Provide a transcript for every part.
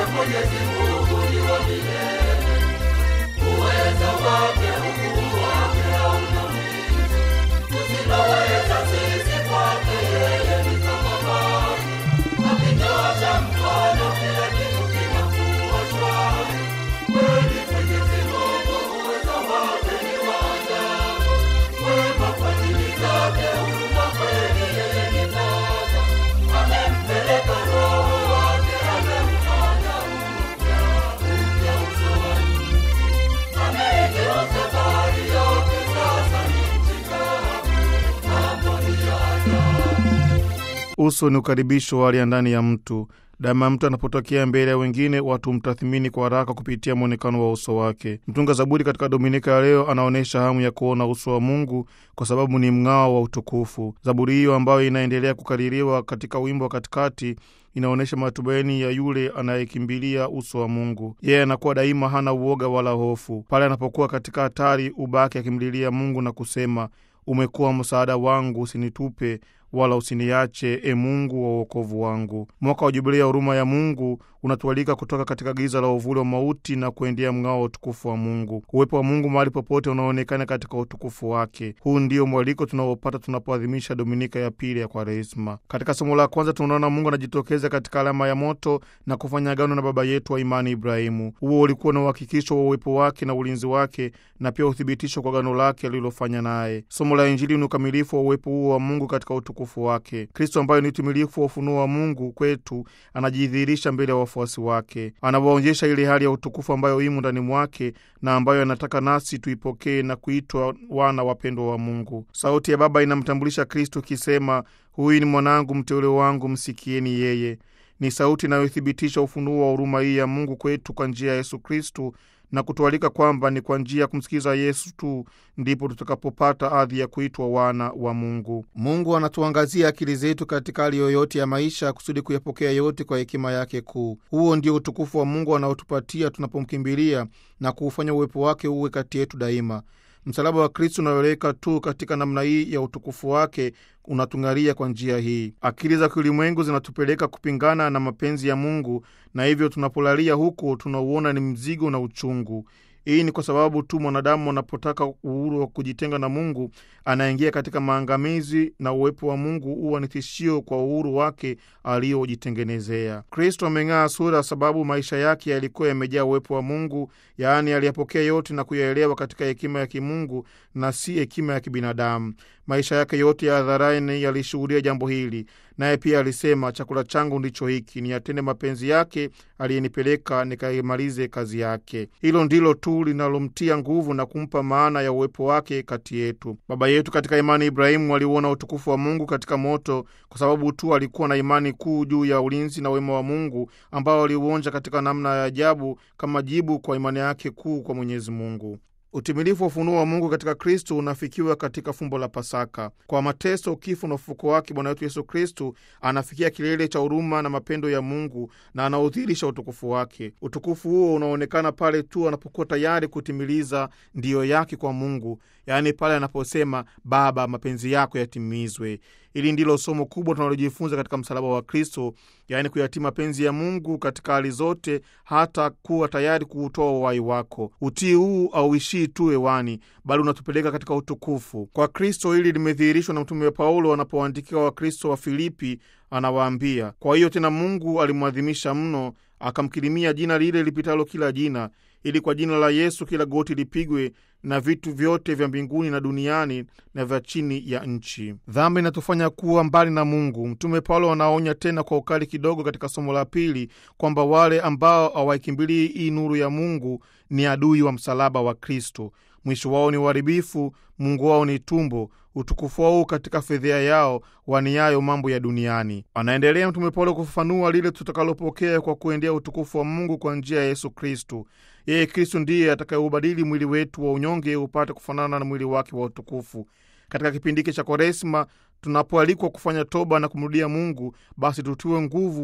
Mwenyezi Mungu ni wa milele, uweza wake, ukuu wake hauna mwisho. Tusiloweza sisi kwake yeye ni kama maji, akinyosha mkono kila kitu kinakuwa shwari. Kweli Mwenyezi Mungu uweza wake ni wa ajabu, wema fadhili zake, huruma kweli yeye ni Baba. Amempeleka Roho wake, amemfanya upya upya uso wa nchi. Ameigeuza bahari yote, sasa ni nchi kavu. Mambo ni ya ajabu. Uso ni ukaribisho wa hali ya ndani ya mtu. Daima mtu anapotokea mbele ya wengine, watu mtathimini kwa haraka kupitia mwonekano wa uso wake. Mtunga Zaburi katika Dominika ya leo anaonyesha hamu ya kuona uso wa Mungu kwa sababu ni mng'ao wa utukufu. Zaburi hiyo ambayo inaendelea kukaririwa katika wimbo wa katikati inaonyesha matumaini ya yule anayekimbilia uso wa Mungu. Yeye anakuwa daima hana uoga wala hofu. Pale anapokuwa katika hatari, ubaki akimlilia Mungu na kusema, umekuwa msaada wangu, usinitupe wala usiniache, e Mungu wa uokovu wangu. Mwaka wa Jubilia ya huruma ya Mungu unatualika kutoka katika giza la uvuli wa mauti na kuendea mng'ao wa utukufu wa Mungu. Uwepo wa Mungu mahali popote unaonekana katika utukufu wake. Huu ndio mwaliko tunaopata tunapoadhimisha Dominika ya pili ya Kwaresma. Katika somo la kwanza tunaona Mungu anajitokeza katika alama ya moto na kufanya agano na baba yetu wa imani Ibrahimu. Huo ulikuwa na uhakikisho wa uwepo wake na ulinzi wake na pia uthibitisho kwa agano lake alilofanya naye. Somo la Injili ni ukamilifu wa uwepo huo wa Mungu katika utukufu wake. Kristo ambaye ni utimilifu wa ufunuo wa Mungu kwetu anajidhihirisha mbele ya wafuasi wake, anawaonyesha ile hali ya utukufu ambayo imo ndani mwake na ambayo anataka nasi tuipokee na kuitwa wana wapendwa wa Mungu. Sauti ya Baba inamtambulisha Kristo ikisema, huyu ni mwanangu mteule wangu, msikieni yeye. Ni sauti inayothibitisha ufunuo wa huruma hii ya Mungu kwetu kwa njia ya Yesu Kristu na kutualika kwamba ni kwa njia ya kumsikiza Yesu tu ndipo tutakapopata adhi ya kuitwa wana wa Mungu. Mungu anatuangazia akili zetu katika hali yoyote ya maisha kusudi kuyapokea yote kwa hekima yake kuu. Huo ndio utukufu wa Mungu anaotupatia tunapomkimbilia na kuufanya uwepo wake uwe kati yetu daima. Msalaba wa Kristo unaoleka tu katika namna hii ya utukufu wake unatung'aria kwa njia hii. Akili za kiulimwengu zinatupeleka kupingana na mapenzi ya Mungu, na hivyo tunapolalia huku tunauona ni mzigo na uchungu. Hii ni kwa sababu tu mwanadamu anapotaka uhuru wa kujitenga na Mungu anaingia katika maangamizi, na uwepo wa Mungu huwa ni tishio kwa uhuru wake aliyojitengenezea. Kristo ameng'aa sura sababu maisha yake yalikuwa yamejaa uwepo wa Mungu, yaani aliyapokea yote na kuyaelewa katika hekima ya kimungu na si hekima ya kibinadamu. Maisha yake yote ya hadharani yalishuhudia jambo hili, naye pia alisema, chakula changu ndicho hiki, niyatende mapenzi yake aliyenipeleka nikaimalize kazi yake. Hilo ndilo tu linalomtia nguvu na kumpa maana ya uwepo wake kati yetu. Baba yetu katika imani Ibrahimu aliuona utukufu wa Mungu katika moto, kwa sababu tu alikuwa na imani kuu juu ya ulinzi na wema wa Mungu ambao aliuonja katika namna ya ajabu kama jibu kwa imani yake kuu kwa Mwenyezi Mungu. Utimilifu wa ufunuo wa Mungu katika Kristu unafikiwa katika fumbo la Pasaka. Kwa mateso, kifo na ufufuko wake, Bwana wetu Yesu Kristu anafikia kilele cha huruma na mapendo ya Mungu na anaudhihirisha utukufu wake. Utukufu huo unaonekana pale tu anapokuwa tayari kutimiliza ndiyo yake kwa Mungu, yaani pale anaposema Baba, mapenzi yako yatimizwe. Hili ndilo somo kubwa tunalojifunza katika msalaba wa Kristo, yaani kuyatii mapenzi ya Mungu katika hali zote, hata kuwa tayari kuutoa uhai wako. Utii huu auishii tu hewani, bali unatupeleka katika utukufu. Kwa Kristo hili limedhihirishwa na Mtume Paulo anapoandikia Wakristo wa Filipi, anawaambia, kwa hiyo tena Mungu alimwadhimisha mno, akamkirimia jina lile lipitalo kila jina, ili kwa jina la Yesu kila goti lipigwe na vitu vyote vya mbinguni na duniani na vya chini ya nchi. Dhambi inatufanya kuwa mbali na Mungu. Mtume Paulo anaonya tena kwa ukali kidogo katika somo la pili kwamba wale ambao hawaikimbilii hii nuru ya Mungu ni adui wa msalaba wa Kristo. Mwisho wao ni uharibifu, Mungu wao ni tumbo, utukufu wao katika fedhea yao waniayo mambo ya duniani. Anaendelea Mtume Paulo kufafanua lile tutakalopokea kwa kuendea utukufu wa Mungu kwa njia ya Yesu Kristu. Yeye Kristu ndiye atakayeubadili mwili wetu wa unyonge upate kufanana na mwili wake wa utukufu. Katika kipindi hiki cha Kwaresma tunapoalikwa kufanya toba na kumrudia Mungu, basi tutiwe nguvu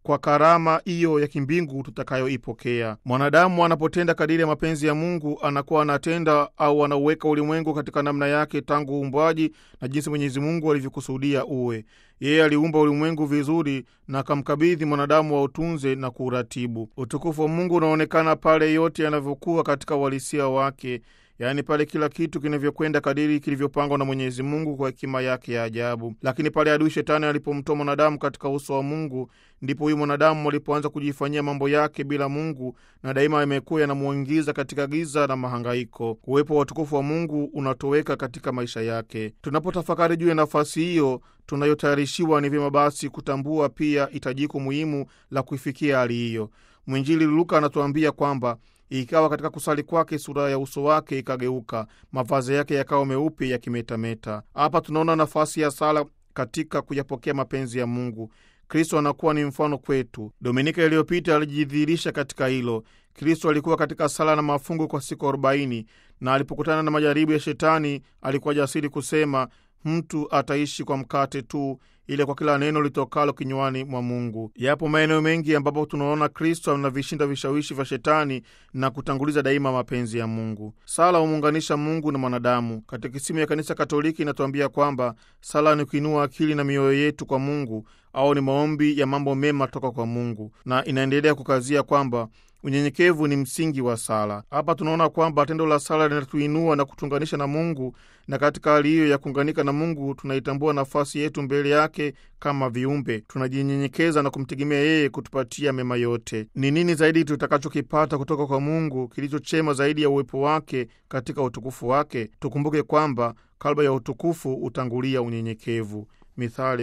kwa karama hiyo ya kimbingu tutakayoipokea. Mwanadamu anapotenda kadiri ya mapenzi ya Mungu anakuwa anatenda au anauweka ulimwengu katika namna yake tangu uumbwaji na jinsi Mwenyezi Mungu alivyokusudia uwe. Yeye aliumba ulimwengu vizuri na akamkabidhi mwanadamu wa utunze na kuuratibu. Utukufu wa Mungu unaonekana pale yote yanavyokuwa katika uhalisia wake, yaani pale kila kitu kinavyokwenda kadiri kilivyopangwa na Mwenyezi Mungu kwa hekima yake ya ajabu. Lakini pale adui Shetani alipomtoa mwanadamu katika uso wa Mungu, ndipo huyu mwanadamu alipoanza kujifanyia mambo yake bila Mungu, na daima yamekuwa yanamwingiza katika giza na mahangaiko. Uwepo wa utukufu wa Mungu unatoweka katika maisha yake. Tunapotafakari juu ya nafasi hiyo tunayotayarishiwa, ni vyema basi kutambua pia hitajiko muhimu la kuifikia hali hiyo. Mwinjili Luka anatuambia kwamba ikawa katika kusali kwake sura ya uso wake ikageuka, mavazi yake yakawa meupe yakimetameta. Hapa tunaona nafasi ya sala katika kuyapokea mapenzi ya Mungu. Kristo anakuwa ni mfano kwetu. Dominika iliyopita alijidhihirisha katika hilo. Kristo alikuwa katika sala na mafungo kwa siku arobaini, na alipokutana na majaribu ya Shetani alikuwa jasiri kusema, mtu ataishi kwa mkate tu ile kwa kila neno litokalo kinywani mwa Mungu. Yapo maeneo mengi ambapo tunaona Kristo anavishinda vishawishi vya Shetani na kutanguliza daima mapenzi ya Mungu. Sala humuunganisha Mungu na mwanadamu. Katekisimu ya Kanisa Katoliki inatuambia kwamba sala ni kuinua akili na mioyo yetu kwa Mungu au ni maombi ya mambo mema toka kwa Mungu, na inaendelea kukazia kwamba unyenyekevu ni msingi wa sala. Hapa tunaona kwamba tendo la sala linatuinua na kutuunganisha na Mungu, na katika hali hiyo ya kuunganika na Mungu tunaitambua nafasi yetu mbele yake kama viumbe, tunajinyenyekeza na kumtegemea yeye kutupatia mema yote. Ni nini zaidi tutakachokipata kutoka kwa Mungu kilichochema zaidi ya uwepo wake katika utukufu wake? Tukumbuke kwamba kalba ya utukufu hutangulia unyenyekevu. Mithali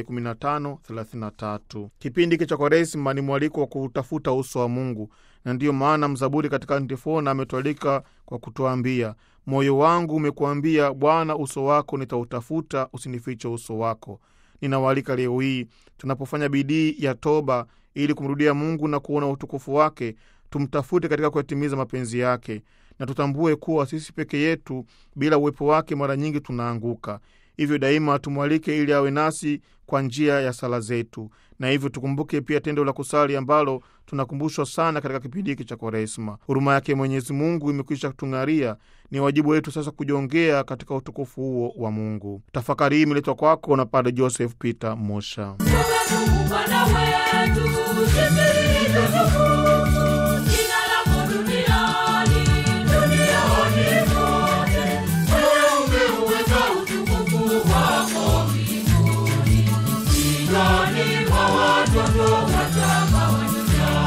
15:33. Kipindi hiki cha Kwaresima ni mwaliko wa kuutafuta uso wa Mungu, na ndiyo maana mzaburi katika antifona ametualika kwa kutuambia, moyo wangu umekuambia Bwana, uso wako nitautafuta, usinifiche uso wako. Ninawaalika leo hii tunapofanya bidii ya toba ili kumrudia Mungu na kuona utukufu wake, tumtafute katika kuyatimiza mapenzi yake, na tutambue kuwa sisi peke yetu bila uwepo wake mara nyingi tunaanguka. Hivyo daima tumwalike ili awe nasi kwa njia ya sala zetu, na hivyo tukumbuke pia tendo la kusali ambalo tunakumbushwa sana katika kipindi hiki cha Kwaresma. Huruma yake Mwenyezi Mungu imekwisha kutung'aria, ni wajibu wetu sasa kujongea katika utukufu huo wa Mungu. Tafakari hii imeletwa kwako na Padre Joseph Peter Mosha. Bwana wetu, sisi tukufu, jina lako duniani, duniani kote. Wewe umeuweka utukufu wako mbinguni, kinywani mwa watoto wachanga wa dunia.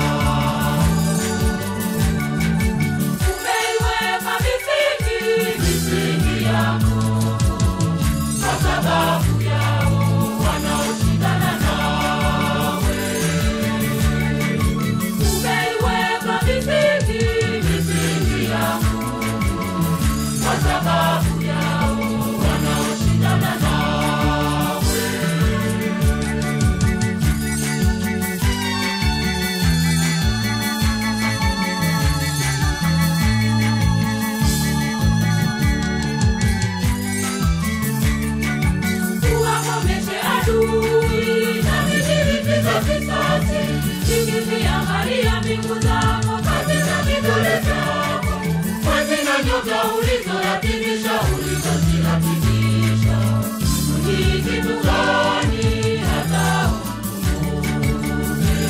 Umeiweka misingi, misingi yako, kwa sababu yao wanaoshindana nawe. Umeiweka misingi, misingi yako, kwa sababu yao wanaoshindana nawe. Tuwakomeshe adui na vijilipiza kisasi, vikiziangalia mbingu zako katika kidole chako, mwezi na nyota ulizoyatimisha, ulizoziratimisha. Ni kitu gani hata ukumbuke?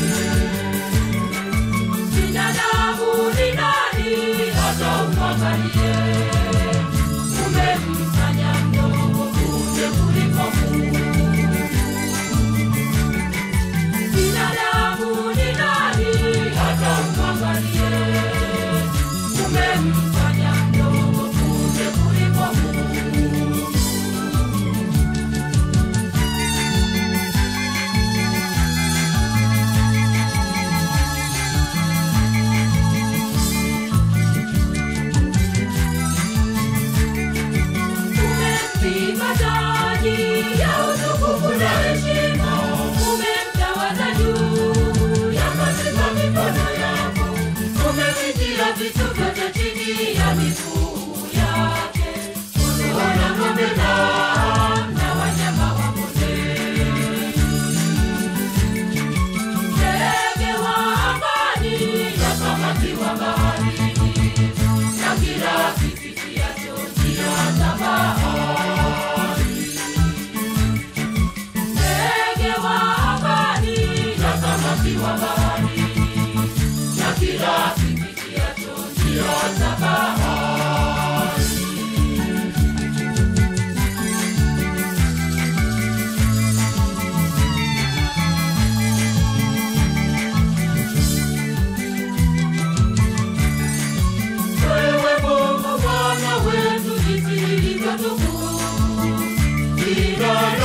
Binadamu ni nani hata umwangalie? Umemfanya mdogo kumbe kuliko Mungu. Binadamu ni nani hata umwangalie? Umemfanya mdogo kumbe kuliko Mungu. Kila